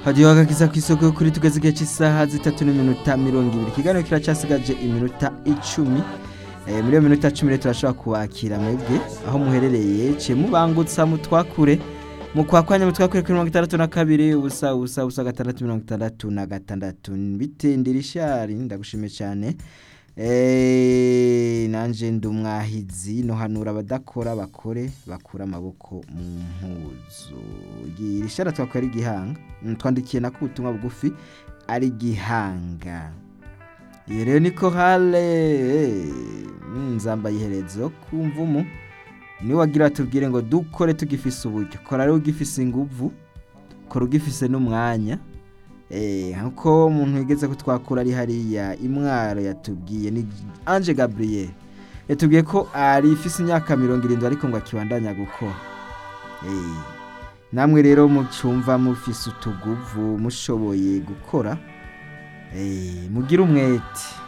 hadiyo agakiza ku isoko kuri tugeze igihe cy'isaha zitatu n'iminota mirongo ibiri ikiganiro kiracyasigaje iminota icumi Eh, muri iyo minota cumi rero turashobora kubakira mwebwe aho muherereye ciye mubangutsa mutwakure mukwakwanya mutwakure kuri mirongo itandatu na kabiri ubusa ubusa ubusa gatandatu mirongo itandatu na gatandatu bitendera ishari ndagushimiye cyane Eh, nanje ndi umwahizi nohanura abadakora bakore bakura amaboko mu mpuzu iri shara twakora ari igihanga Mm, twandikiye nako ubutumwa bugufi ari igihanga iyo rero niko hale mm, nzambaye iherezo ku mvumu niwe wagira tubwire ngo dukore tugifise uburyo kora rero ugifise inguvu kora ugifise n'umwanya Eh, nkuko umuntu wigeze ko twakura ari hariya imwaro yatubwiye ni Ange Gabriel yatubwiye ko ari ifise imyaka mirongo irindwi ariko ngo akibandanya gukora Eh, namwe rero mucumva mufise utuguvu mushoboye gukora Eh, mugire umwete